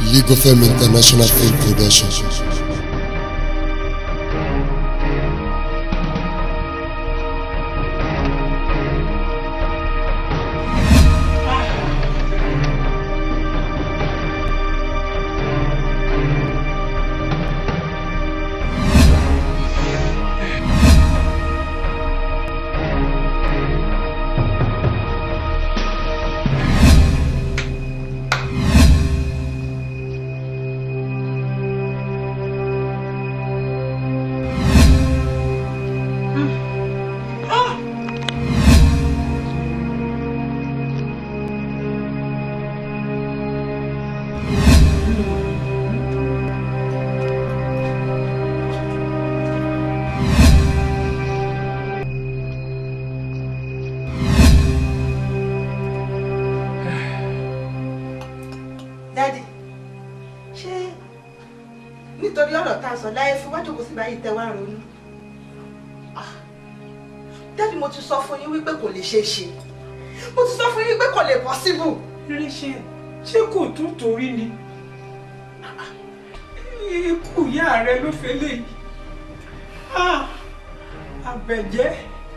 League of Fame International Film Production. dádì ṣé nítorí ọ̀rọ̀ tá a sọ láyé fún wájú kò sí báyìí tẹ́ wá ronú Ah, dádì mo ti sọ fún yín wípé kò lè ṣeé ṣe mo ti sọ fún yín wípé kò lè possible Ríṣẹ́ ṣé kò tún torí ni? Ikú ìyá rẹ ló fẹ́ léyìí. Ah, Àbẹ̀jẹ́.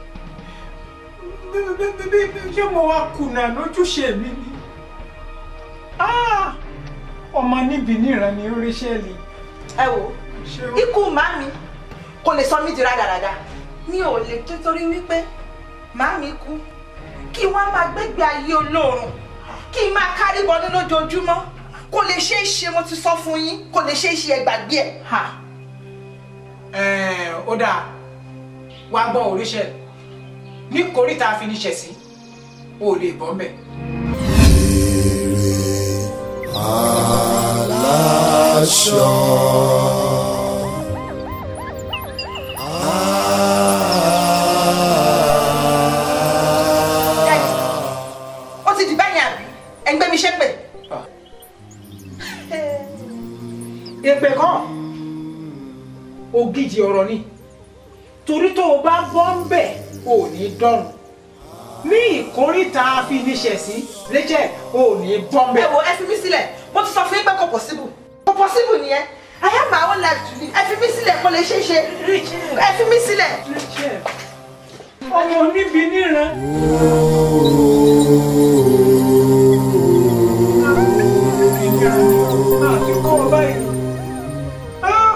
Bí- bí- bí- bí- bí- Ṣé mo wá kùnà lójúṣe mi ni? Ah, Ọmọ níbi níran ni ó ríṣẹ́ lè. ẹ wò Ṣé ó ikú màmí kò lè sọ mí di rádaràda mi ò lè títorí wípé màmí kú kí wọ́n máa gbégbé ayé olóòrùn kí n máa kárí bọnú lójoojúmọ́ kò lè ṣeé ṣe mo ti sọ fún yín kò lè ṣeé ṣe ẹ gbàgbé ẹ. ha ẹ̀ẹ́n ó dáa wá gbọ́ oríṣẹ́ ní kòríta àfiníṣẹ́ sí o lè bọ́ mbẹ̀. Aláṣọ. Daddy, ó ti di báyìí àbí ẹ ń gbé mi ṣépè. èpè kọ́ ògidì ọ̀rọ̀ ni torí tó o bá bọ́ ń bẹ̀ ò ní dọ́rùn ní ìkóríta àfiníṣẹ́ sí Rachel ò ní bọ́ ń ẹ bẹ̀. wo ẹ fi mí sílẹ̀ mo ti sọ fún yín pé kò possible kò possible nìyẹn I have my own life to live ẹ fi mí sílẹ̀ kò lè ṣeé ṣe Rachel ẹ fi mí sílẹ̀. Rachel ọmọ oníbi níran. àti kọ́ ọ báyìí. Ah!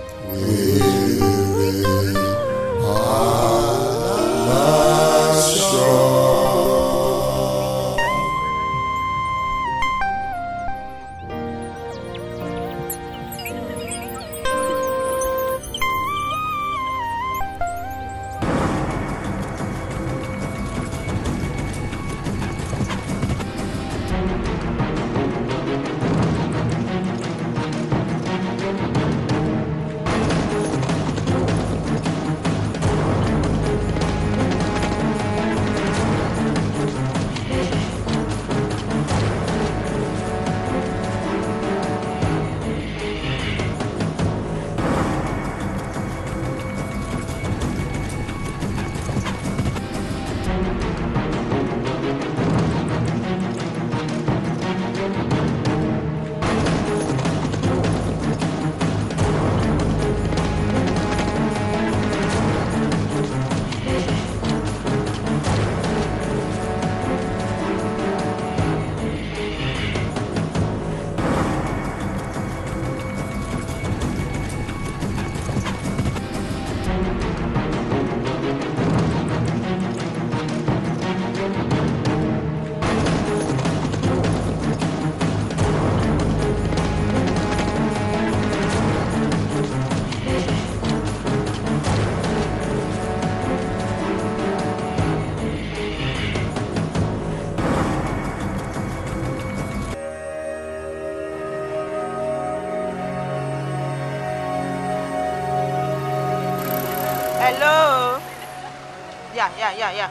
hello yà yà yà yà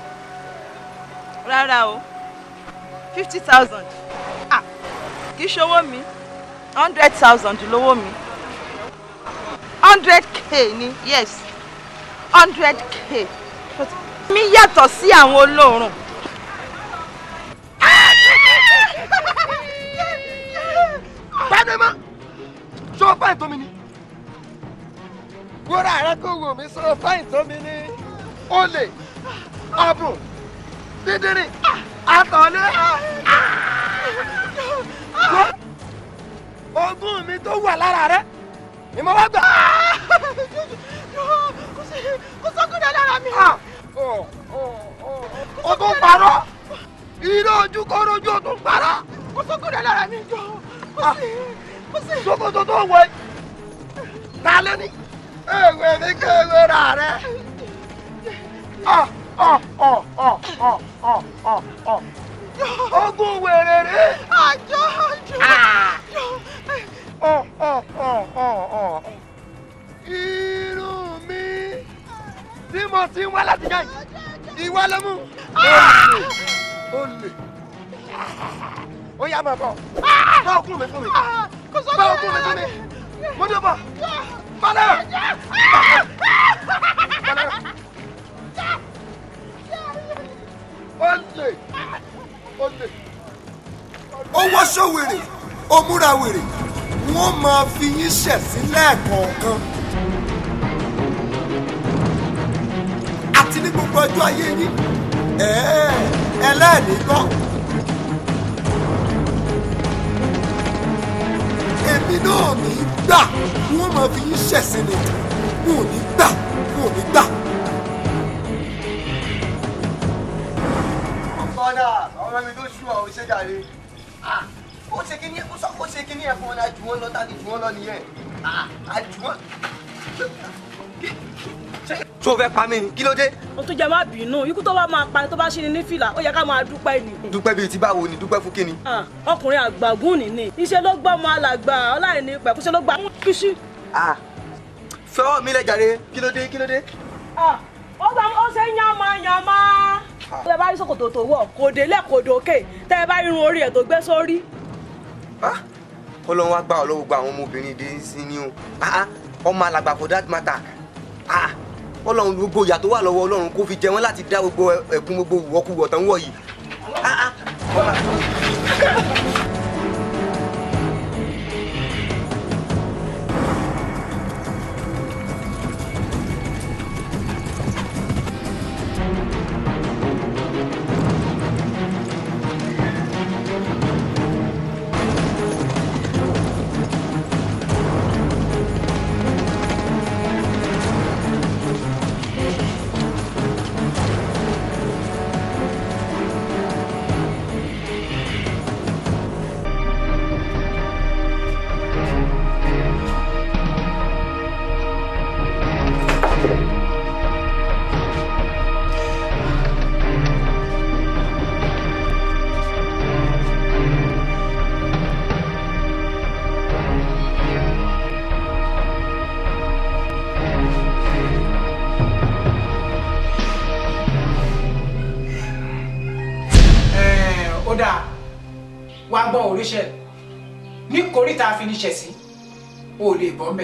rárá o fifty thousand ah kì í ṣowó mi hundred thousand lówó mi hundred k ni yes hundred k mi yàtọ̀ sí àwọn olóòórùn. pàdé mọ́ sọ fáìn tó mi ni wúrà rẹ kò wò mí sọ fáìn tó mi ni olè ọ̀bùn dídìrín àtọ̀lé ogún mi tó wà lára rẹ ni mo wá gbà. kò sọ́kùnrin lára mi. o tún parọ́ iná ojú kọ́ lójú o tún parọ́. kò sọ́kùnrin lára mi jọ kò sí kò sí. sokoto tó wọ yìí ta ló ní. ewé mi kéwé ra rẹ. ọ ọ ọ ọ ọ ọ ọ ọ ogun wèrè rè. àjọ àjọ. ọ ọ ọ ọ ọ irun mi tí mo ti ń wá láti jẹ́ yìí ìwọ ló mú. olè olè ó yá máa bọ̀ bá okùn mi fún mi bá okùn mi fún mi mo ní o bọ̀ balẹ̀ balẹ̀ olè olè. ó wọṣọ wèrè ó múra wèrè wọ́n máa fi yín ṣẹ̀sín lẹ́ẹ̀kọ̀ọ̀kan àti ní gbogbo ọjọ́ ayé yín ẹ̀ẹ́ ẹlẹ́ẹ̀ni kọ́ èmi náà ní gbà wọ́n máa fi yín ṣẹ̀sín ni wọn ò ní gbà wọn ò ní gbà. kọ́dà ọmọ mi tó ṣú ọ ò ṣe jàre ó ṣe kíní ó sọ ó ṣe kíní ẹ̀ fún ọ ní àjùwọ́n lọ tàbí jùwọ́n lọ nìyẹn àjùwọ́n. tó fẹ́ pa mí ni kí ló dé. o tún jẹ má bínú ikú tó bá máa pa tó bá ṣe ni ní fìlà ó yẹ ká máa dúpẹ́ ni. dúpẹ́ bíi ti báwo ni dúpẹ́ fún kíni. Ah, ọkùnrin àgbàgùn nìní iṣẹ́ ló gbọ́ ọmọ alàgbà ọláìní pẹ̀kúṣẹ́ ló gbà kúṣí. fẹ́wọ́ mi lẹ jàre kí ló dé kí ló dé. ó gbà ó ṣe yánmọ yánmọ. tẹ bá rí ṣòkòtò tó wọ̀ kò délẹ̀ kò dókè tẹ bá rí irun orí ẹ̀ tó gbé sórí. ọlọ́run wá gbà ọ́ lọ́wọ́ gba àwọn ọmọbìnrin dé sí ni o Ah, ah, ọmọ alàgbà for that matter Ah, ọlọ́run gbogbo ìyà tó wà lọ́wọ́ ọlọ́run kó fi jẹ wọ́n láti dá gbogbo ẹ̀kún gbogbo wọ́kúwọ̀ tán wọ̀ yìí. Ah, ah, ọmọ- Ẹ̀ẹ̀, ó dáa wá gbọ́ oríṣẹ́ ní kòríta finiṣẹ̀ sí o ò lè bọ́ mbẹ̀.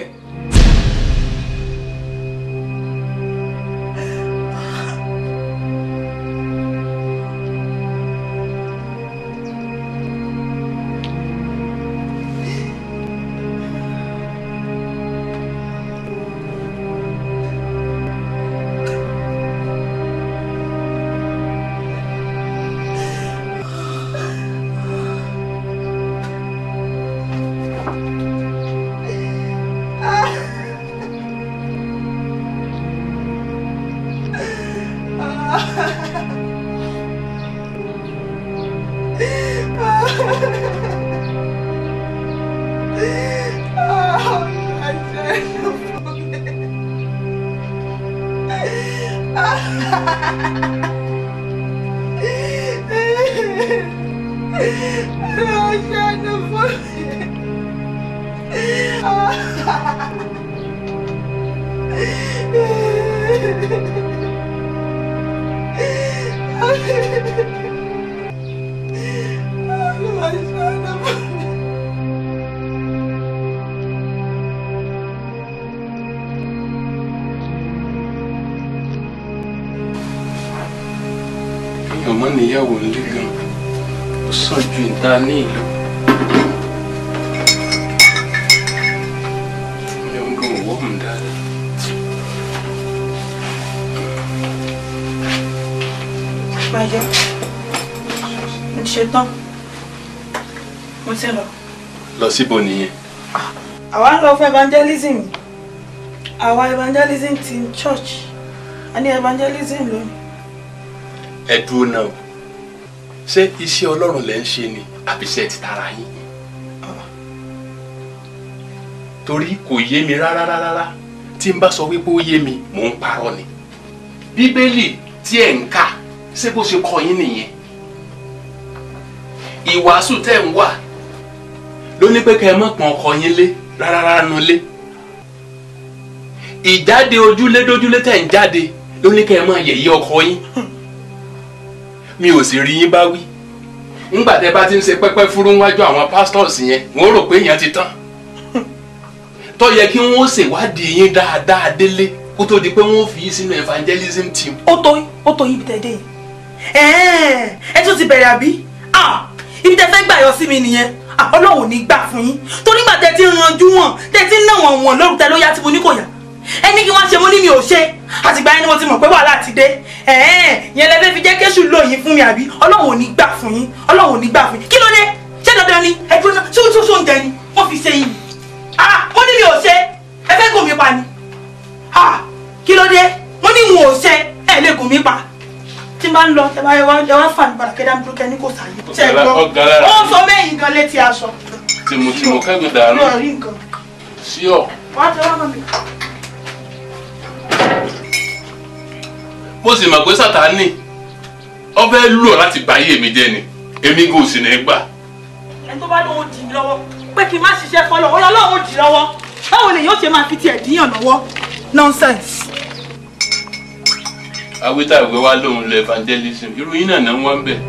ọmọ níyàwó nílé gan ó sàn ju ìta ní ìlú máa jẹ mo ti ṣe tán mo ti lọ. lọ síbo nìyẹn àwa ń lọ fún evangelism àwa evangelism team church a ní evangelism lónìí. ẹ dúró náà o ṣé iṣẹ́ ọlọ́run lẹ ń ṣe ni àbí iṣẹ́ ti tara yín torí kò yé mi rárá rárá tí n bá sọ wípé ó yé mi mò ń parọ́ ni bíbélì tí ẹ̀ ń kà ṣé bó ṣe kọ́ yín nìyẹn ìwàásù tẹ́ ń wà ló ní pé kẹ́ ẹ mọ̀ pọ́n ọkọ yín lé rárá rárá nu lé ìjáde ojúlé dójúlé tẹ̀ ń jáde ló ní kẹ́ ẹ mọ̀ yẹ̀yẹ́ ọkọ yín mi ò sì rí yín bá wí ńgbà tẹ́ bá ti ń ṣe pẹ́pẹ́ fúrú wájú àwọn pastors yẹn wọ́n rò pé èèyàn ti tán tó yẹ kí wọ́n ṣèwádìí yín dáadáa délé kó tó di pé wọ́n fi yín sínú evangelism team ó tó ó tó yín ibi tẹ́ dé yìí ẹ̀ẹ́n ẹ tún ti bẹ̀rẹ̀ àbí Ah, ibi tẹ́ fẹ́ gbà yọ sí mi nìyẹn Ah, ọlọ́run ò ní gbà fún yín torí gbà tẹ́ ti ń ranjú wọn tẹ́ ti ń ná wọn wọn lóru tẹ́ ló yá tí mo ní kò yá ẹni kí wọ́n ṣe mo ní mi ò ṣe àtìgbà yẹn ni mo ti mọ̀ pé wàhálà ti dé ẹ̀ẹ́n yẹn lẹ́fẹ́ fi jẹ́ kéṣù lò yín fún mi àbí ọlọ́run ò ní gbà fún yín ọlọ́run ò ní gbà fún yín kí ló dé ṣé dandan ni ẹgbẹ́ náà ṣé oṣooṣù oúnjẹ ni wọ́n fi ṣe yín ah mo ní mi ò ṣe ẹ fẹ́ gùn mí pa ni ah kí ló dé mo ní wọn ò ṣe ẹ lè gùn mí pa tí n bá ń lọ ẹ bá ẹ wá ẹ wá fà mí padà kẹdà mi dúró kẹ ní kò sáyé ṣe é gbọ́ Ọ̀gá lára. wọ́n sọ mẹ́yìn gan létí aṣọ tìmùtìmù kẹ́gùn mi dànù ò rí nǹkan sí ọ wọ́n á ti wá mọ́ mi. mo sì mọ̀ pé sátánì ó fẹ́ lù ọ́ láti bà ayé mi jẹ́ ni èmi kò sì ní gbà ẹni tó bá lóun dì mí lọ́wọ́ pé kí n má ṣiṣẹ́ fọlọ́ wọn lọ́wọ́ dì lọ́wọ́ báwo lèyìn ó ṣe máa fi tiẹ̀ díyàn lọ́wọ́ nonsense. awítà ìwé wa lòun lọ evangelism irú yín náà náà wọ́n ń bẹ̀.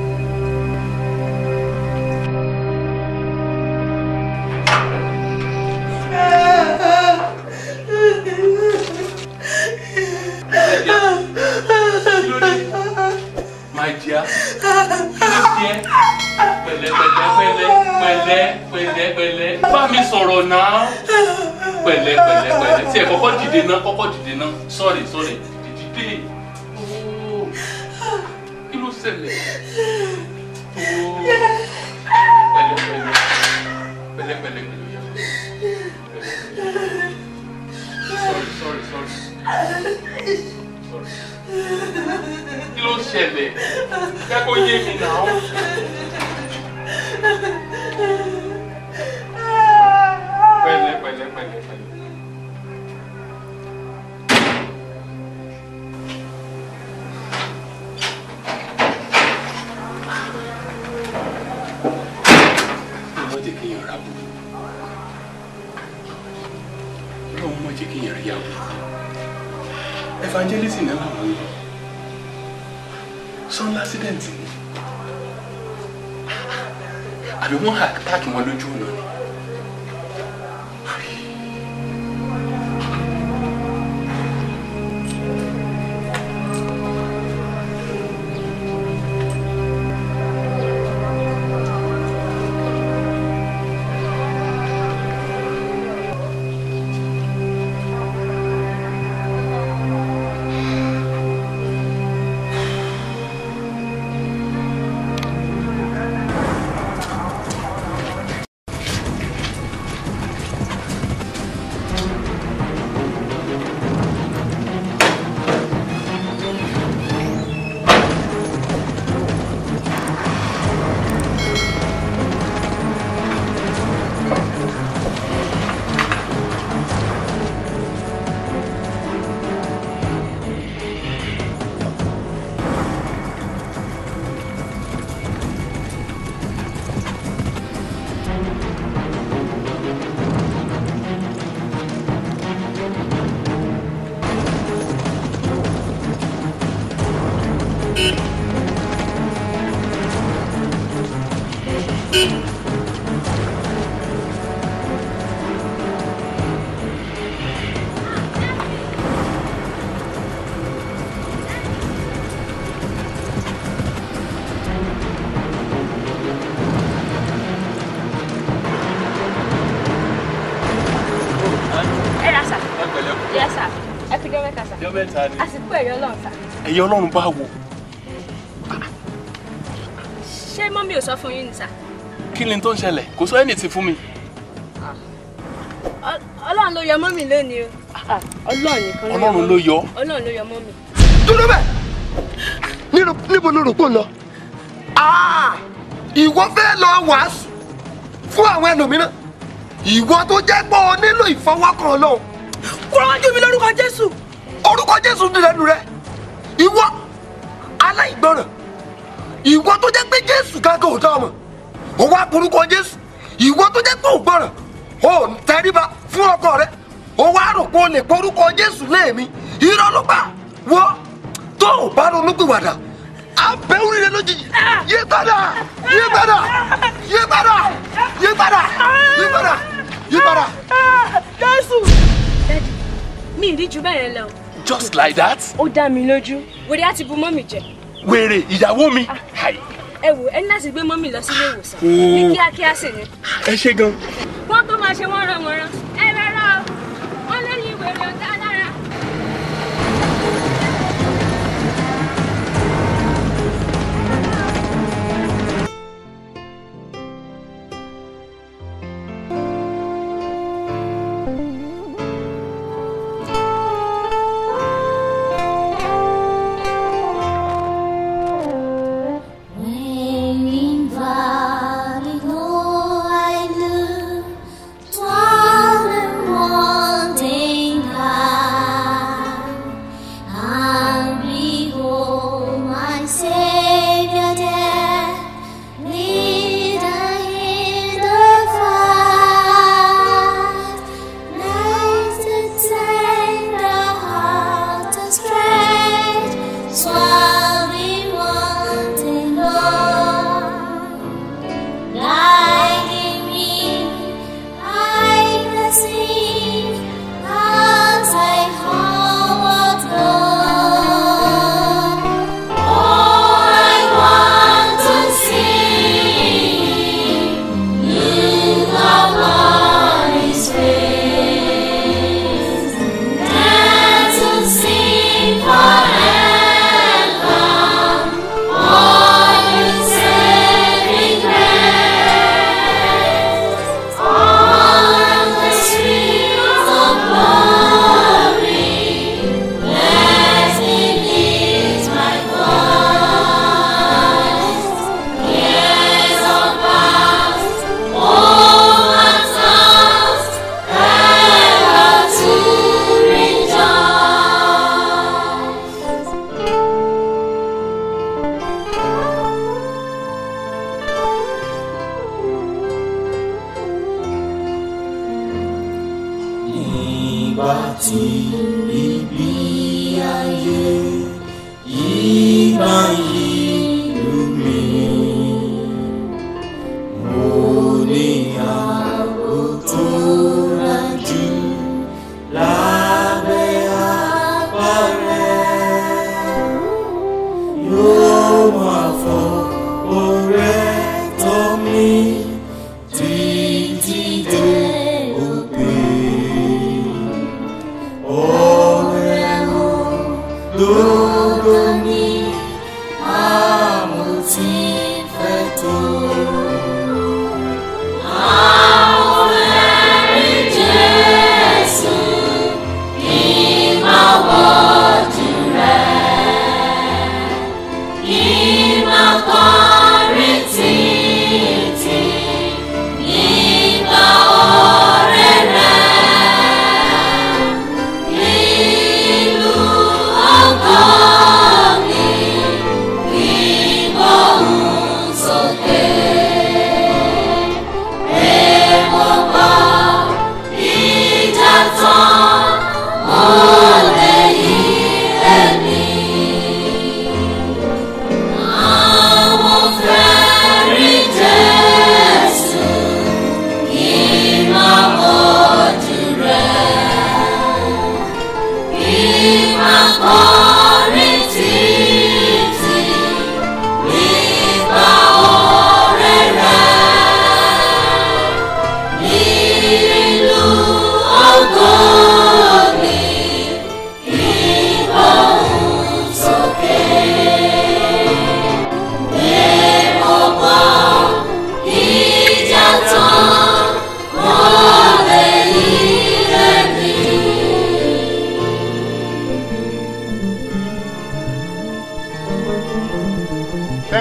My dear, kí ló ṣe ẹ́? pẹ̀lẹ́ pẹ̀lẹ́ pẹ̀lẹ́ pẹ̀lẹ́ pẹ̀lẹ́ pẹ̀lẹ́ bá mi sọ̀rọ̀ náà pẹ̀lẹ́ pẹ̀lẹ́ pẹ̀lẹ́ tí ẹ kọ́kọ́ dìde náà kọ́kọ́ dìde náà sorry sorry dìde ooo kí ló ṣẹlẹ̀ ooo pẹ̀lẹ́ pẹ̀lẹ́ pẹ̀lẹ́ pẹ̀lẹ́ pẹ̀lẹ́ yà sorry sorry sorry sorry kí ló ṣẹlẹ̀ jẹ́ kó yé mi náà. pẹ̀lẹ́ pẹ̀lẹ́ pẹ̀lẹ́ pẹ̀lẹ́. ọlọ́run jẹ́ kéèyàn ra bò ọlọ́run mọ̀ jẹ́ kéèyàn rí àbò evangelism náà làwọn ń lọ sọ́n lásìdẹ̀ǹtì ni àbí wọ́n àtàkì wọn lójú ọ̀nà ni. ẹ ra sà ẹ pẹ̀lẹ́ kú. yẹ sà ẹ fi jọ mẹ́ta sà ọjọ́ mẹ́ta ni. àsìkò ẹ̀yọ́ lọ́n sà. ẹ̀yin ọlọ́run bá wo ṣé mọ́mí ò sọ fún yín ni sà kí ni tó ń ṣẹlẹ̀ kò sọ ẹni tí fún mi. Ọ- ọlọ́run ló yọ mọ́mí lónìí o ọlọ́run nìkan ọlọ́run ló yọ. ọlọ́run ló yọ mọ́mí. dúró bẹ́ẹ̀ nínú níbo ló rò pé ń lọ. Ah! ìwọ fẹ́ lọ wàásù fún àwọn ẹlòmíràn ìwọ tó jẹ́ pé o nílò ìfọwọ́kàn Ọlọ́run kúrò wájú mi lórúkọ jésù. orúkọ Jésù ti lẹ́nu rẹ ìwọ aláìgbọràn ìwọ tó jẹ́ pé Jésù kankan ò dá ọmọ o wá porúkọ Jésù ìwọ tó jẹ́ pé ò gbọràn o ń tẹríba fún ọkọ rẹ o wá rò pé o lè porúkọ Jésù léèmí irọ́ ló pa wọ́ tó o bá ronú pìwàdà abẹ́wúrí rẹ lójijì yé padà yé padà yé padà yé padà yé padà yé padà. jésù. dádì mi ì rí ju bẹ́ẹ̀ yẹn lọ just like that. ó dá mi lójú wèrè á ti bu mọ́mí jẹ wèrè ìyàwó mi. Hai. ẹ wò ẹni láti gbé mọ́mí lọ sílé ìwòsàn Oo. ní kíákíá sì ni ẹ ṣe gan. wọ́n tó máa ṣe wọ́n rán wọn rán ẹ rárá o wọ́n lẹ́yìn wèrè ọ̀tá lára. Swallowing wanting Lord, guiding me, I can see as I homeward go. Oh, I want to see look upon His face and to sing forever. All His saving grace, all the streets of glory, blessing is my voice. Years of past, all answers, ever to rejoice. nígbà tí ibi ayé yígbà yìí lù mí mo ní ààbò tó rájú lábẹ́ apá rẹ̀ yóò máa fọ ọrẹ tọ́ mi títí dé òpin. Ọ̀rẹ́ o, lógo ni àmọ́ tí fẹ́ tó. Àwọn ẹ̀rí Jésù kì í máa wọ́jú rẹ̀, kì í máa kọrin títí nígbà ọ̀rẹ́ rẹ̀. Ìlú ọgọ́ mi kì í gbóhùn sókè.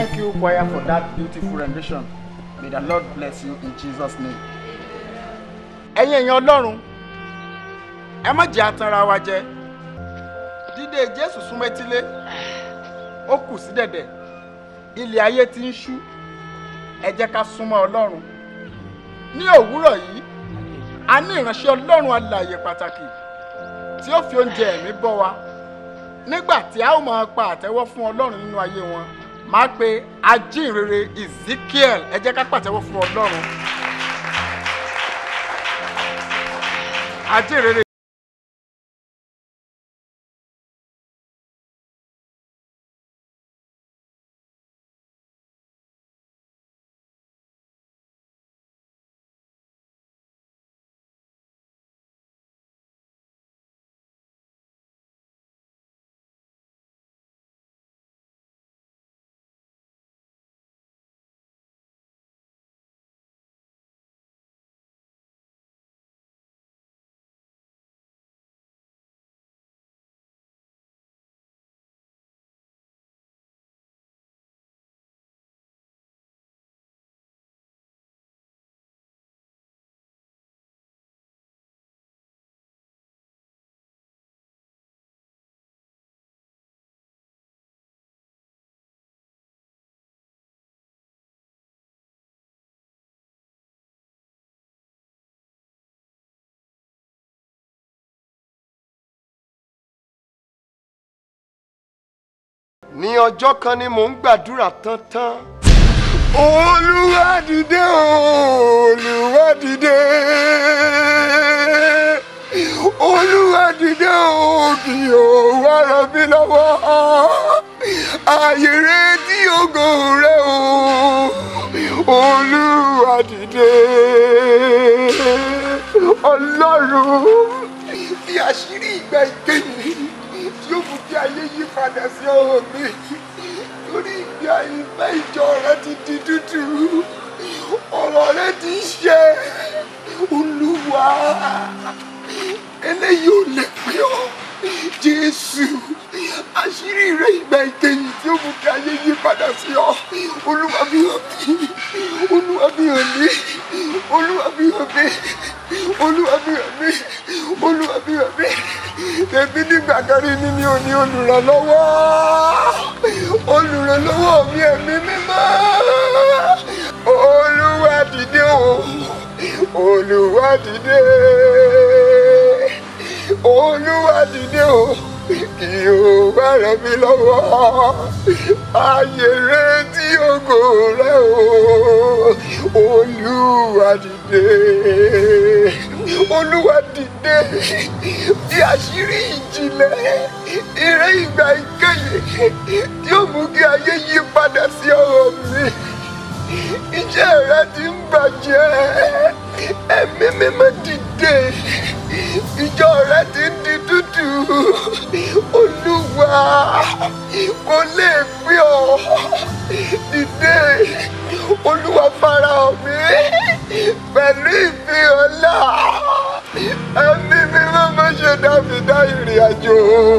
Thank you, choir, for that beautiful rendition. May the Lord bless you in Jesus' name. Ẹ̀yin èèyàn Ọlọ́run, ẹ má jẹ́ atanra wa jẹ. Dídé Jésù súnmọ́ etílé, ó kù sí dẹ̀dẹ̀. Ilẹ̀ ayé ti ń ṣú. Ẹ jẹ́ ká súnmọ́ Ọlọ́run. Ní òwúrọ̀ yìí, a ní ìránṣẹ́ Ọlọ́run alààyè pàtàkì tí ó fi oúnjẹ ẹ̀mí bọ́ wa. Nígbà tí a ó máa pa àtẹ́wọ́ fún Ọlọ́run nínú ayé wọn, máa pe ajínrere Ezekiel ẹ jẹ́ ká pàtẹ́wọ́ fún Ọlọ́run. Ajínrere. ní ọjọ́ kan ni mò ń gbàdúrà tán tán. olúwa dìde o, olúwa dìde olúwa dìde o kí o wá ràn mí lọ́wọ́ ààyè rẹ tí ògo rẹ o olúwa dìde ọlọ́run fi àṣírí ìgbà ìkẹyìn tí ó mú kí ayé yí padà sí ọ̀rọ̀ mi torí ìgbé àìfẹ́ ìjọ rẹ ti di dúdú ọ̀rọ̀ rẹ ti ń ṣe olúwa eléyìí ò lè pé ọ jésù àṣírí rẹ ìgbà ìkẹyìn tí ó mú kí ayé yí padà sí ọ olúwa mi hàn mí olúwa mi hàn mí olúwa mi hàn mí olúwa mi hàn mí olúwa mi hàn mí èmi nígbà kan rí ni mi ò ní olùrànlọ́wọ́ olùrànlọ́wọ́ mi ẹ̀mí mímọ́ olúwa dìde o olúwa dìde olúwa dìde o kí o wá ràn mí lọ́wọ́ ayé rẹ tí ògo rẹ o olúwa dìde olúwa dìde bí àṣírí ìjìnlẹ̀ eré ìgbà ìkẹyìn tí ó mú kí ayé yí padà sí ọ̀rọ̀ mi iṣẹ́ rẹ ti ń bàjẹ́ ẹ̀mí mímọ́ dìde ìjọ rẹ ti ń di dúdú olúwa kò lè pé ọ dìde olúwa farahàn mi pẹ̀lú ìfihàn ńlá ẹ̀mí mímọ́ má ṣe dábì dá ìrìn àjò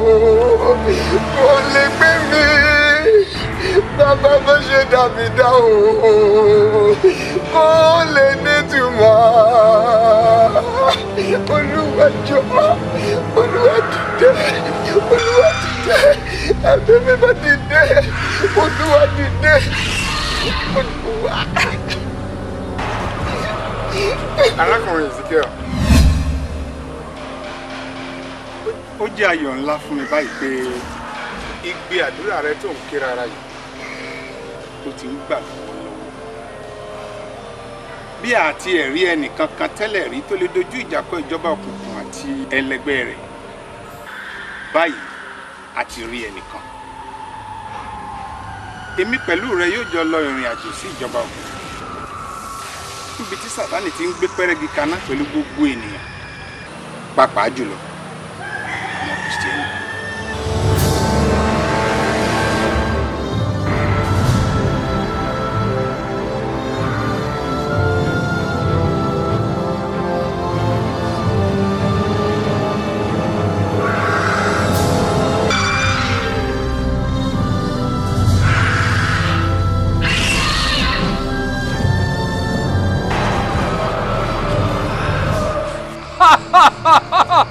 kò lè gbé mi bàbá má ṣe dábì dá o kò lè nítumọ̀ olúwa jọ̀ọ́ olúwa dìde olúwa dìde ẹ̀mí mímọ́ dìde olúwa dìde olúwa. arákùnrin ezekiel ó jẹ́ ayọ̀ ńlá fún mi báyìí pé igbe àdúrà rẹ tó ń ké rárá yìí tó ti ń gbà lọ́wọ́lọ́wọ́ bí àti ẹ̀rí ẹnìkan kan tẹ́lẹ̀ rí tó lè dojú ìjà kọ ìjọba òkùnkùn àti ẹlẹgbẹ́ rẹ̀ báyìí a ti rí ẹnìkan èmi pẹ̀lú rẹ yóò jọ lọ ìrìn àjò sí ìjọba òkùnkùn níbi tí sàtánì ti ń gbé pẹ́rẹ́gì kaná pẹ̀lú gbogbo ènìyàn pàápàá jùlọ ọmọ kìrìsìtẹ́nì.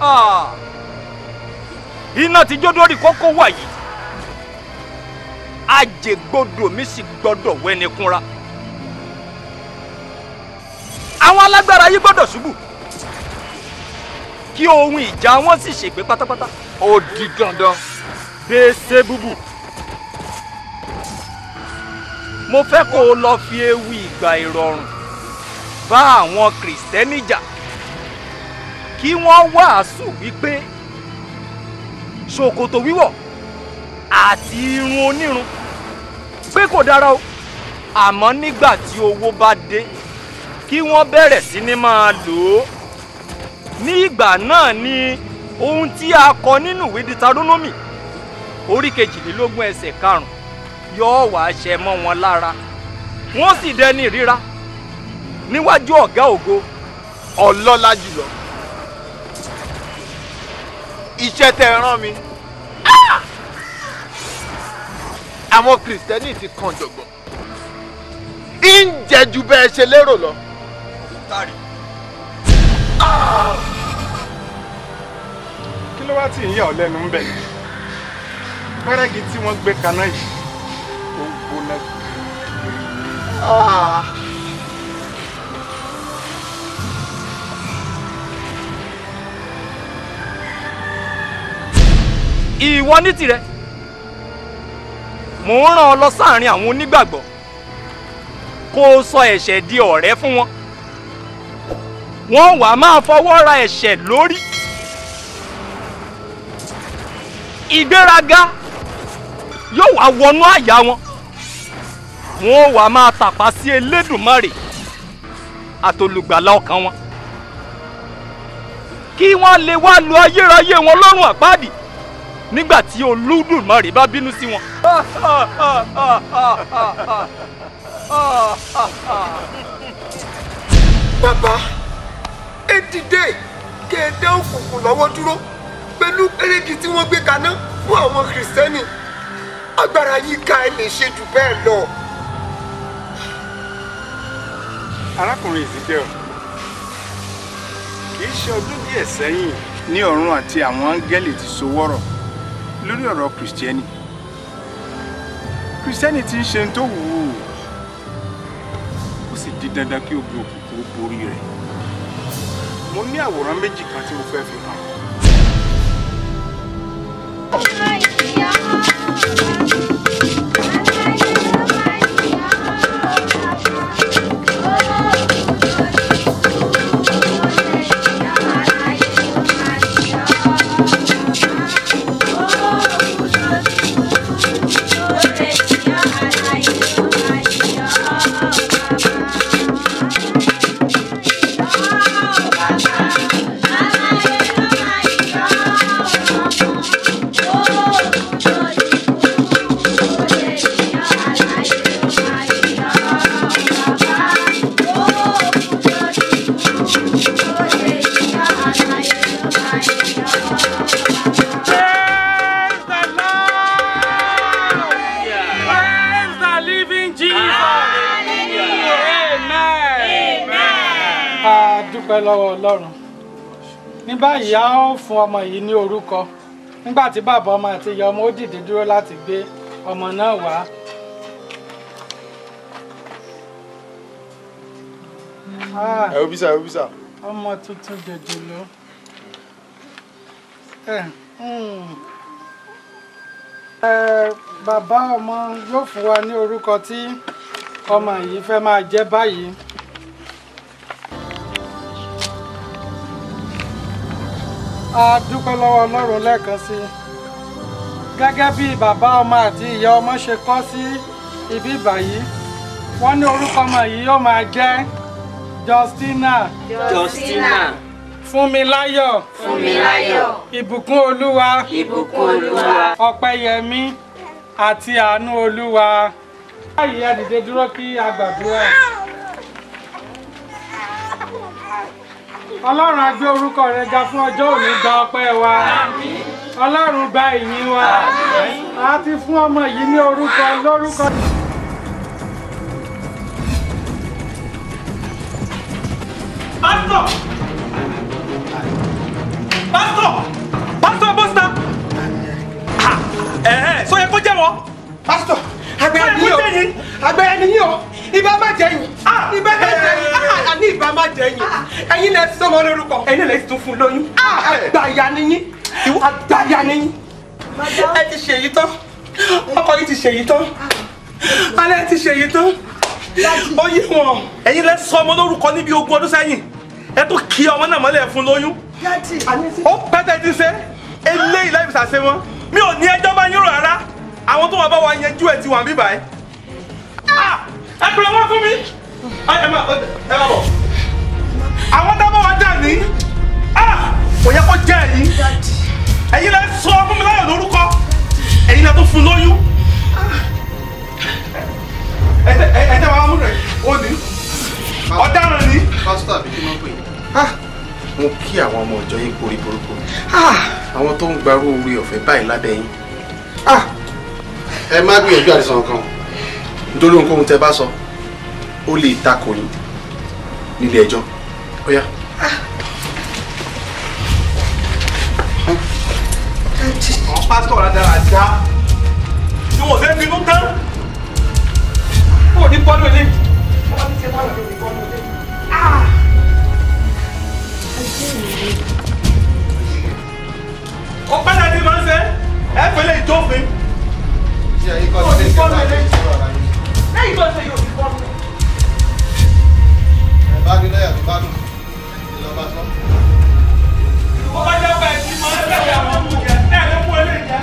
Ah! iná ti jó dórí kókó wàyí àjẹgbọdọ mi sì gbọ́dọ̀ wẹni kúnra àwọn alágbára yìí gbọ́dọ̀ ṣubú kí ohun ìjà wọn sì ṣègbé pátápátá ó di dandan gbèsè búbù mo fẹ́ kó o lọ fi ewu ìgbà ìrọ̀rùn bá àwọn kìrìsìtẹ́nì jà kí wọ́n wàásù wípé ṣòkòtò wíwọ̀ àti irun onírun pé kò dára o àmọ́ nígbà tí owó bá dé kí wọ́n bẹ̀rẹ̀ sí ní máa lò ó ní ìgbà náà ni ohun tí a kọ nínú ìwé Deuteronomy orí kejìlélógún ẹsẹ̀ karùn-ún yóò wá ṣẹ mọ́ wọn lára wọ́n sì dẹni ìríra níwájú ọ̀gá ògo ọlọ́lá jùlọ iṣẹ́ tẹ́ ẹ rán mi àwọn kìrìsìtẹ́nì ti kan jọ̀gbọ́n ń jẹ ju bẹ́ẹ̀ ṣe lérò lọ. kí ló wá tí ń yà ọ́ lẹ́nu ń bẹ̀ pẹ́rẹ́gì tí wọ́n gbé kaná yìí ó ń gbóná. ìwọ ní tirẹ̀ mò ń rán ọ lọ sáàrin àwọn onígbàgbọ́ kó o sọ ẹ̀ṣẹ̀ di ọ̀rẹ́ fún wọn wọ́n wàá máa fọwọ́ ra ẹ̀ṣẹ̀ lórí ìgbéraga yóò wá wọnú àyà wọn wọ́n wàá máa tàpá sí Elédùmarè àtolùgbàlà ọkàn wọn kí wọ́n lè wá lu ayérayé wọn lọ́rùn àpáàdì nígbà tí Olódùmarè bá bínú sí wọn. bàbá ẹ dìde kí ẹ dá òkùnkùn lọ́wọ́ dúró pẹ̀lú pẹ́rẹ́gì tí wọ́n gbé kaná fún àwọn kìrìsìtẹ́nì agbára yìí ká ẹ lè ṣe jù bẹ́ẹ̀ lọ. arákùnrin Ezekiel kì í ṣe ọdún díẹ̀ sẹ́yìn ní ọ̀run àti àwọn áńgẹ́lì ti sowọ́rọ̀ lórí ọ̀rọ̀ kìrìsìtẹ́nì kìrìsìtẹ́nì ti ń ṣe tó wù ú ó sì di dandan kí ogun òkùnkùn ó borí rẹ̀ mo ní àwòrán méjì kan tí mo fẹ́ fi hàn. Praise the living Jesus. Amen. a dúpẹ́ lọ́wọ́ ọlọ́run ní báyìí a ó fún ọmọ yìí ní orúkọ nígbà tí bàbá ọmọ àti ìyá ọmọ ó dìde dúró láti gbé ọmọ náà wá. Ah, ẹ wo bísà ẹ wo bísà. ọmọ tuntun jòjòló. Ẹ, hmm. Ẹ, bàbá ọmọ yóò fún wa ní orúkọ tí ọmọ yìí fẹ́ máa jẹ́ báyìí. a dúpẹ́ lọ́wọ́ ọlọ́run lẹ́ẹ̀kan sí i gẹ́gẹ́ bí bàbá ọmọ àti ìyá ọmọ ṣe kọ́ sí ibi báyìí wọ́n ní orúkọ ọmọ yìí yóò máa jẹ́ Justina Justina. Fúnmiláyọ̀ Fúnmiláyọ̀. Ìbùkún Olúwa Ìbùkún Olúwa. Ọpẹ́yẹmí àti Àánú Olúwa. báyìí ẹ dìde dúró kí a gbàdúrà. ọlọ́run á gbé orúkọ rẹ ga fún ọjọ́ òní gba ọpẹ́ wa ọlọ́run gba ìyìn wa a ti fún ọmọ yìí ní orúkọ lórúkọ. pásítọ̀ pásítọ̀ yín o ìbá má jẹ yín ìbá má jẹ yín àní ìbá má jẹ yín ẹ̀yin lẹ sọmọ lórúkọ ẹ̀yin lẹ tún fún lóyún àgbàyà ni yín àgbàyà ni yín ẹ ti ṣèyí tán ọkọ yìí ti ṣèyí tán alẹ́ ti ṣèyí tán ó yé wọn. ẹ̀yin lẹ sọ ọmọ lórúkọ níbi ogún ọdún sẹ́yìn ẹ tó kí ọmọ náà mọ́lẹ̀ fún lóyún. ó pẹ́tẹ́ ti ṣe eléyìí láì fìṣà ṣe wọn mi ò ní ẹjọ́ bá yín rò rárá àwọn tó wà bá wa yanjú ẹ̀ ti wà bíbá ẹ̀. ẹ pèrè wọn fún mi ẹ má ẹ má bọ̀ àwọn tá a bá wa dà ní kò yẹ kó jẹ́ ẹ̀yin ẹ̀yin lẹ sọ fún mi láyọ̀ lórúkọ ẹ̀yin lẹ tó fún lóyún ẹ ẹ tẹ wàá mú rẹ ó ní ọ̀daràn ni. pásítọ̀ àbí kí ló ń pè é. mo kí àwọn ọmọ ìjọ yín kórè burúkú àwọn tó ń gbarú orí ọ̀fẹ́ báyìí lábẹ́ yín. ẹ má gbìyànjú àti sọ̀rọ̀ kan nítorí ohunkóhun tẹ bá sọ ó lè takò yín nílé ẹjọ́ ó yá. àwọn pásítọ̀ rà dára dá tí wọ́n fẹ́ bínú tán kó ní bọ́ọ̀lù ilé. ó pẹ́ náà ti máa ń ṣe ẹ pẹ̀lẹ́ ìjọ́fin. kó ní bọ́ọ̀lù ilé. lẹ́yìn tó ṣe yóò fi bọ́ọ̀lù. bá ní lẹ́yà tó bá dùn ìjọba sọ. ó bá jẹ́ pé ẹtí máa ń tẹ̀lé àwọn ọmọ jẹ ẹ̀ ló mú eléyìí jẹ.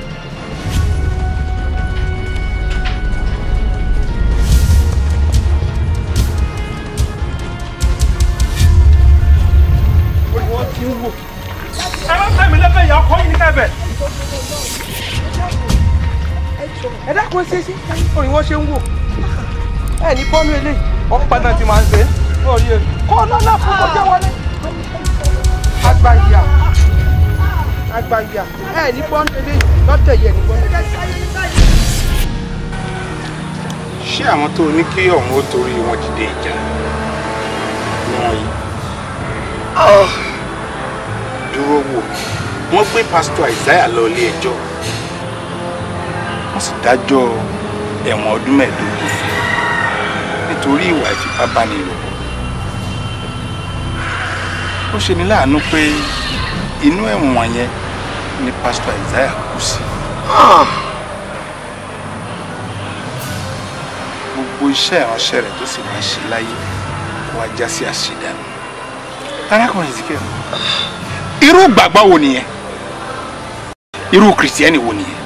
wọ́n ti ń wò. ẹ má tẹ̀mí lẹ́fẹ̀ẹ́ ìyá ọkọ yìí ní kẹ́bẹ̀. ẹ dákun ẹ ṣe ṣe orin wọn ṣe ń wò ẹ ní bọ́ọ̀lù eléyìí ọ̀pá náà ti máa ń ṣe é orí ẹ kọ́ lọ́lá fún kọjá wọlé agbáyà agbáyà ẹ ní bọ́ọ̀lù eléyìí lọ́tẹ̀ yẹ ní bọ́ọ̀lù. ṣé àwọn tó ní kí ọ̀hún ó torí wọn dìde ìjà wọn yìí dúró wò wọ́n gbé pásítọ̀ Isaiah lọ ilé ẹjọ́ wọ́n sì dájọ́ ẹ̀wọ̀n ọdún mẹ́ẹ̀ẹ́dógún fún un nítorí ìwà ìfipábánilòpọ̀ ó ṣe ní láàánú pé inú ẹ̀wọ̀n yẹn ni pásítọ̀ Isaiah kú sí gbogbo iṣẹ́ ìránṣẹ́ rẹ̀ tó sì máa ṣe láyé kó wá já sí àṣedànù arákùnrin Ezekiel irú gbàgbọ́ wo nìyẹn irú kìrìsìtẹ́nì wo nìyẹn.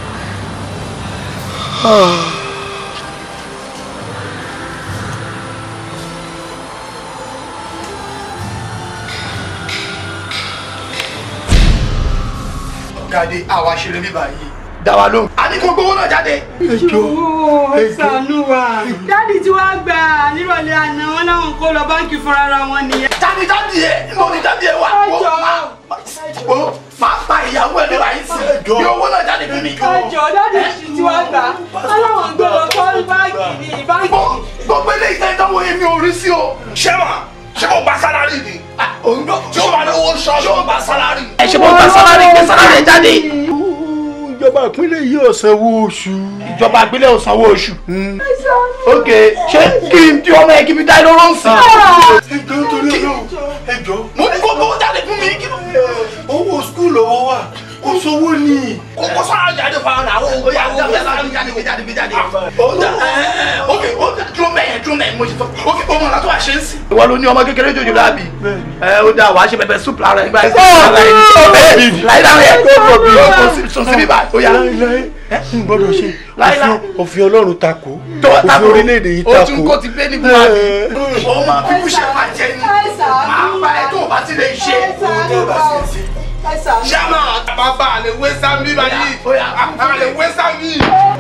jáde àwa ṣeré bíbá yìí dá wa lóhùn. a ní kó gbowó náà jáde. Owó ṣàánú wa. Dádì tí wàá gbà nírọ̀lẹ́ àná wọn láwọn kó lọ báńkì fúnra ra wọn nìyẹn. jáde jáde ẹ mo ní jáde ẹ wá. Ẹjọ́. wo máa pa ìyàwó ẹ lóra yín sí i bí owó náà jáde fún mi. Ẹjọ́ dádì tí wàá gbà aláwọn gbé lọ kọ́ báńkì ní báńkì. gbogbo eléyìí tẹ́ ìdánwò yẹn mi ò rí sí o. ṣé mà ṣé mo gba sálárì ni. ṣé o bá lówó sọ ṣé o gba sálárì. ẹ ṣe mo gba sálárì gbé sálárì ẹ jáde. ìjọba ìpínlẹ̀ yìí ò sanwó oṣù. ìjọba ìpínlẹ̀ ò sanwó oṣù. ok ṣé kí n tí ọmọ yẹn kí n fi dá iná rọ́ọ̀sì. ẹjọ́ torí ọlọ́run ẹjọ́. mo ní kó gbowó jáde fún mi. owó skul lọ́wọ́ wà kó sówó ni. kókó sọ́ra jáde fún àwọn àwọn òun yà jáde jáde jáde jáde jáde. ok dúró mẹ́yẹn dúró mẹ́yẹn mo ti sọ ok ọmọ náà tó wà ṣe ń sìn. ìwọ ló ní ọmọ kékeré jòjò láàbì. ẹ ó dáa wàá ṣe pẹpẹ súpù lára ẹ báyìí. láyé dáhùn yẹn kó o bí sùn síbí báyìí ó yà. n gbọ́dọ̀ ṣe Láíláí. òfin ọlọ́run takò tó òfin tako orílẹ̀-èdè yìí o takò. tún kó ti gbé ní buhari o máa fi kúṣe pàjẹ́ ni máa bá ẹ tó o bá ti lè ṣe. ṣáná bàbá àlè wé sáńbí báyìí àlè wé sáńbí.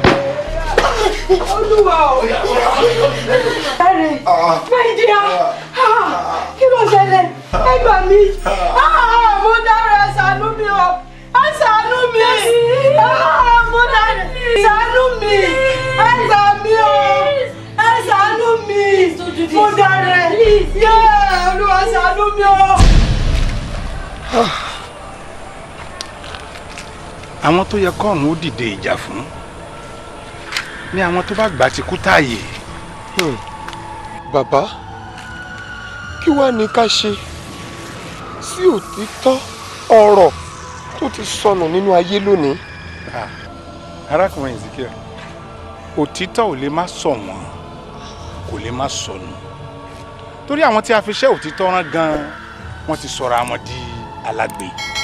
Olúwa o. Ẹ̀rẹ̀ Nàìjíríà kí ló ṣẹlẹ̀? Ẹ gbà mí. Mo dára ẹ ṣàánú mi o. Ẹ ṣàánú mi. Mo dára ẹ ṣàánú mi. Ẹ gbà mí o. Ẹ ṣàánú mi. Mo dára ẹ. Yé Olúwa ṣàánú mi o. àwọn tó yẹ kọ́ọ̀hún ó dìde ìjà fún ní àwọn tó bá gbà ti kú táàyè Hmm. bàbá kí wàá ní ká ṣe sí òtítọ́ ọ̀rọ̀ tó ti sọnù nínú ayé lónìí. arákùnrin ezekiel òtítọ́ ò lè má sọ wọ́n kò lè má sọnù torí àwọn tí a fi ṣẹ́ òtítọ́ rán gan-an wọ́n ti sọra wọn di alágbe.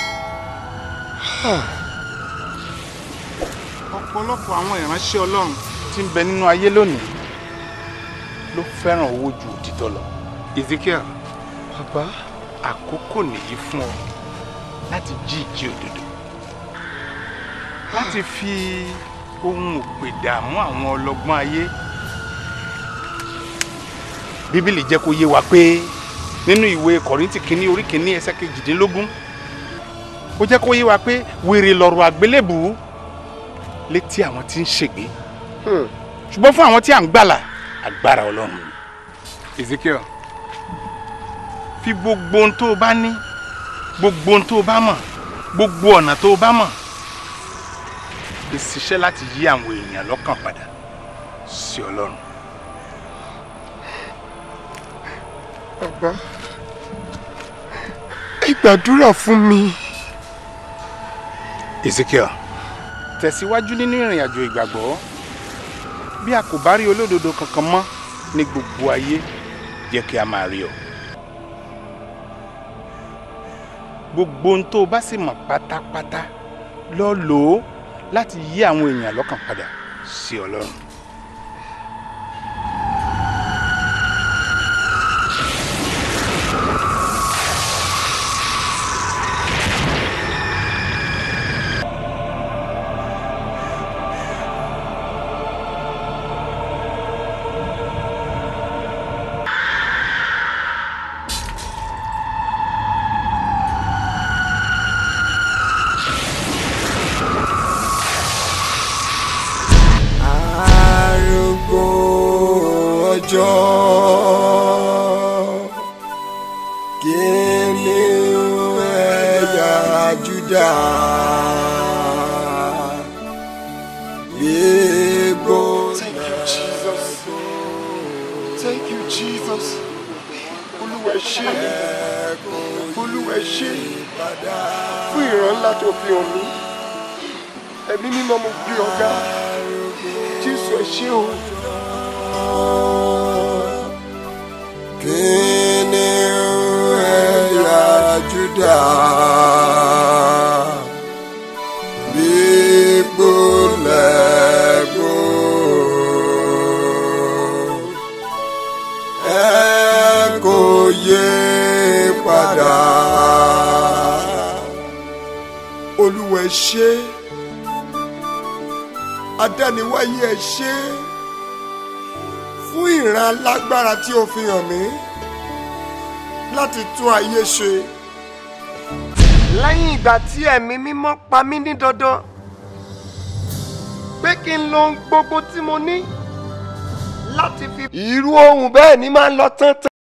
ọ̀pọ̀lọpọ̀ àwọn ìránṣẹ́ ọlọ́run tí ń bẹ nínú ayé lónìí ló fẹ́ràn owó ju òtítọ́ lọ. ezekiel bàbá àkókò nìyí fún ọ láti jí ìjí òdodo láti fi ohun òpè dààmú àwọn ọlọ́gbọ́n ayé bíbélì jẹ́ kó yé wa pé nínú ìwé kọ̀rìntì kínní orí kínní ẹsẹ̀ kejìdínlógún ó jẹ́ kó yé wa pé wèrè lọ̀rọ̀ àgbélébùú létí àwọn tí ń ṣègbé ṣùgbọ́n fún àwọn tí à ń gbàlà agbára ọlọ́run ezekiel fi gbogbo ohun tó o bá ní gbogbo ohun tó o bá mọ̀ gbogbo ọ̀nà tó o bá mọ̀ fi ṣiṣẹ́ láti yí àwọn èèyàn lọ́kàn padà sí ọlọ́run. bàbá ẹ gbàdúrà fún mi. ezekiel tẹ̀síwájú nínú ìrìn àjò ìgbàgbọ́ bí a kò bá rí olódodo kankan mọ́ ní gbogbo ayé jẹ́ kí a máa rí ọ. gbogbo ohun tó o bá sì mọ̀ pátápátá lọ lò ó láti yí àwọn èèyàn lọ́kàn padà sí ọlọ́run. arúgbó ọjọ́ kìnìún ẹ̀yà Júdà gbégbó Thank you, Jesus. Thank you, Jesus. Olúwa ẹ ṣé. Olúwa ẹ ṣé. Fún ìran ńlá tó fi hàn mí. Ẹ̀mí mímọ́ mo gbé ọ̀gá. Jésù ẹ ṣé o. kìnìún ẹ̀yà Júdà gbégbó lẹ́gbó ẹ kò yé padà. Olúwa ẹ ṣé adániwáyé ẹ ṣé fún ìran alágbára tí o fi hàn mí láti tún ayé ṣe. lẹ́yìn ìgbà tí ẹ̀mí mímọ́ pa mí ní dandan pé kí n lo ohun gbogbo tí mo ní láti fi. irú ohun bẹ́ẹ̀ ni máa ń lọ tán tán.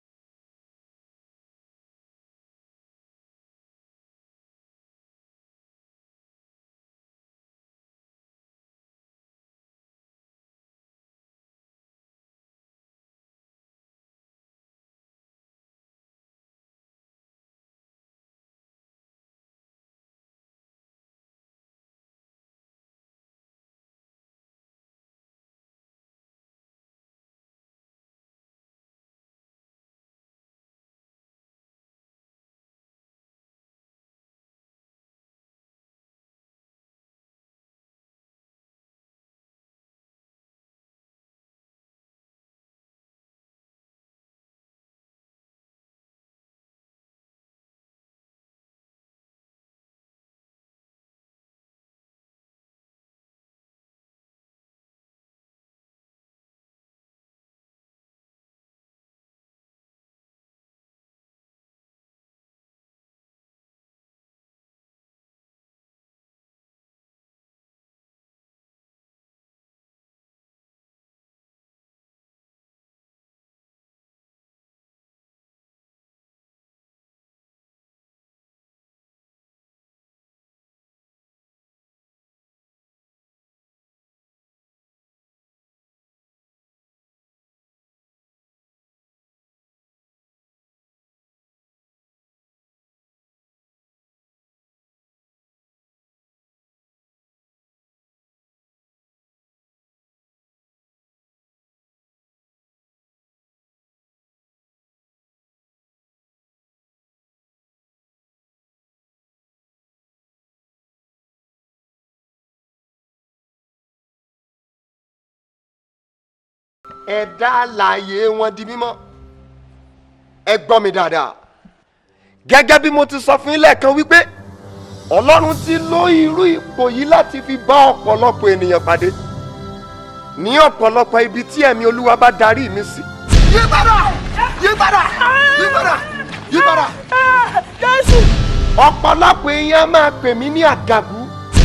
ẹ̀dá alààyè wọn di mímọ́ ẹ gbọ́ mi dáadáa gẹ́gẹ́ bí mo ti sọ fún yín lẹ́ẹ̀kan wípé ọlọ́run ti lo irú ipò yìí láti fi bá ọ̀pọ̀lọpọ̀ ènìyàn pàdé ní ọ̀pọ̀lọpọ̀ ibi tí ẹ̀mí olúwa bá darí mi sí. yí padà yí padà yí padà yí padà. jésù. ọ̀pọ̀lọpọ̀ èèyàn máa pè mí ní àdàgú.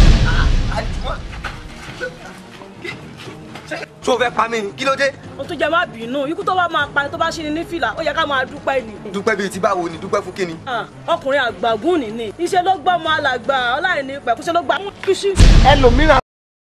tó o fẹ́ pa mí ni kí ló dé. o tún jẹ má bínú ikú tó bá máa pa ni tó bá ṣe ni ní fìlà ó yẹ ká máa dúpẹ́ ni. dúpẹ́ bíi ti báwo ni dúpẹ́ fún kíni. Ah, ọkùnrin àgbàgún nìní iṣẹ́ ló gbọ́ ọmọ alàgbà ọláìní pẹ̀kúṣẹ́ ló gbà mú kíṣí. ẹlòmíràn.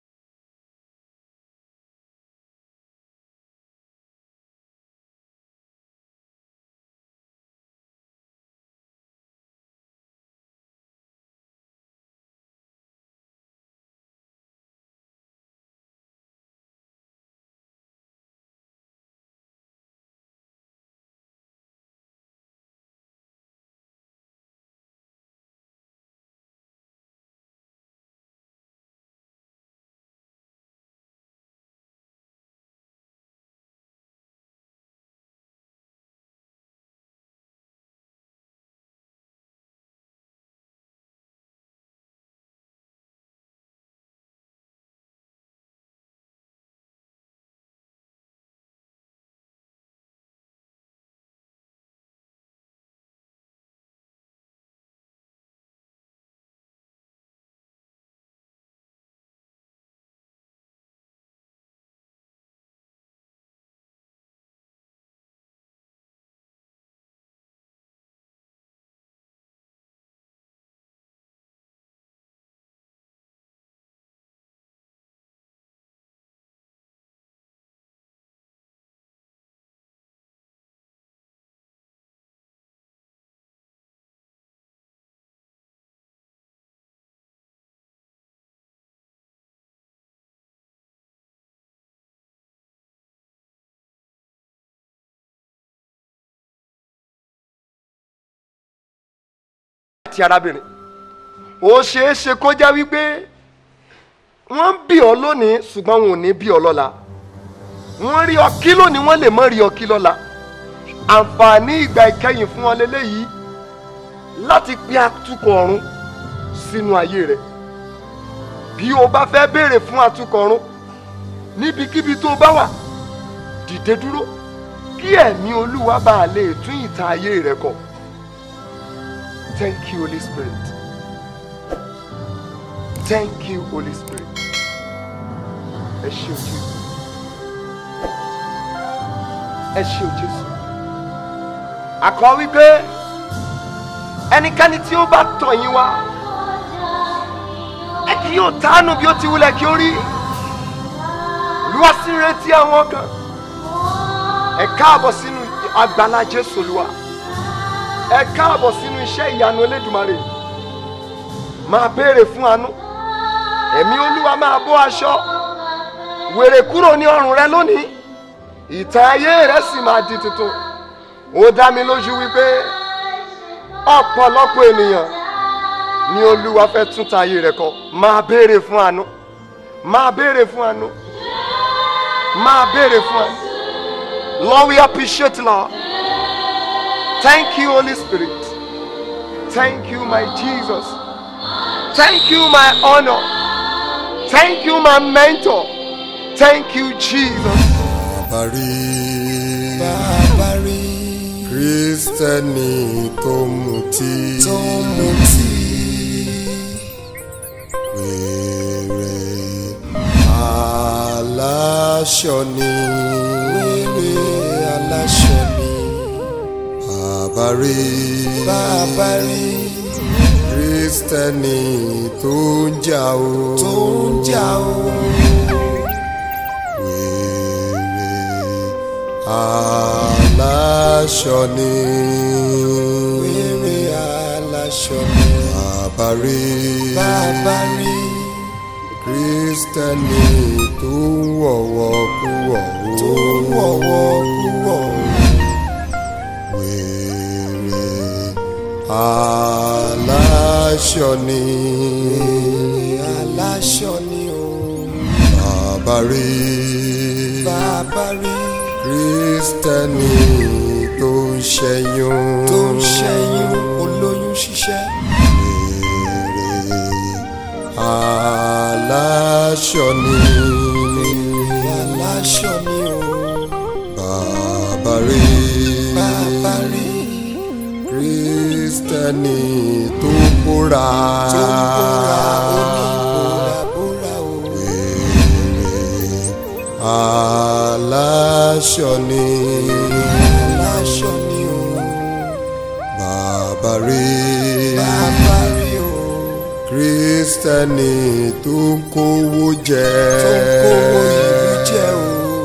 àti arábìnrin ó ṣeé ṣe kó jẹ́ wípé wọ́n ń bí ọ lónìí ṣùgbọ́n wọn ò ní bí ọ lọ́la wọ́n rí ọ kí lónìí wọ́n lè mọ́ rí ọ kí lọ́la àǹfààní ìgbà ìkẹyìn fún ọ lélẹ́yìí láti pe atukọ̀ ọ̀run sínú ayé rẹ bí o bá fẹ́ béèrè fún atukọ̀ ọ̀run níbikíbi tó o bá wà dìde dúró kí ẹ̀mí olúwa bá a lè tún ìtàn ayé rẹ kọ. Thank you, Holy Spirit. Thank you, Holy Spirit. Ẹ ṣé o Jésù. Ẹ ṣé o Jésù. Àkọ́ wípé ẹnikẹ́ni tí ó bá tọ̀ yín wá ẹ kì yóò tánù bí ó ti wulẹ̀ kí ó rí. Olúwa sì ń retí àwọn kan. Ẹ káàbọ̀ sínú àgbàlá Jésù Olúwa ẹ káàbọ̀ sínú iṣẹ́ ìyanu Elédùmarè máa béèrè fún àánú ẹ̀mí olúwa máa bó aṣọ wèrè kúrò ní ọrùn rẹ lónìí ìtàn ayé rẹ sì máa di tuntun ó dá mi lójú wípé ọ̀pọ̀lọpọ̀ ènìyàn ni olúwa fẹ́ tún ta ayé rẹ kọ máa béèrè fún àánú máa béèrè fún àánú máa béèrè fún àánú Lord we appreciate Lord. Thank you, Holy Spirit. Thank you, my Jesus. Thank you, my honor. Thank you, my mentor. Thank you, Jesus. Bàbárí Bàbárí Kristẹni tó mutí tó mutí wèrè aláṣọ ni wèrè aláṣọ ni bàbárí bàbárí Kristẹni tó ń jà o tó ń jà o wèrè aláṣọ ni wèrè aláṣọ ni bàbárí bàbárí Kristẹni tó ń wọ̀wọ̀ kú wọ̀ o tó ń wọ̀wọ̀ kú wọ̀ o wèrè aláṣọ ni aláṣọ ni o bàbá rí bàbá rí kristẹni tó ń ṣẹ́yún tó ń ṣẹ́yún olóyún ṣiṣẹ́. aláṣọ ni aláṣọ ni o bàbá rí bàbá rí kristẹni tó bóra tó ń bóra oníbóra bóra o. aláṣọ ni aláṣọ ni o bàbá rí bàbá rí o kristẹni tó ń kówó jẹ tó ń kówó ìlú jẹ o.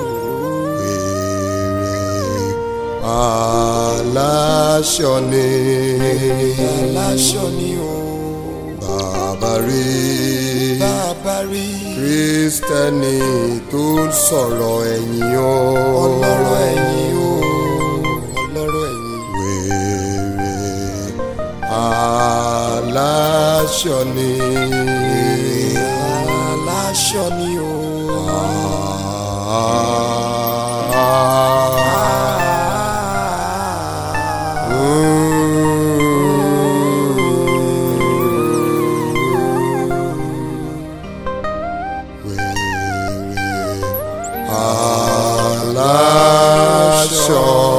aláṣọ ni aláṣọ ni o bàbá rí bàbá rí kristẹni tó ń sọ̀rọ̀ ẹ̀yìn o ọlọ́rọ̀ ẹ̀yìn o ọlọ́rọ̀ ẹ̀yìn. wèrè aláṣọ ni aláṣọ ni o. aláṣọ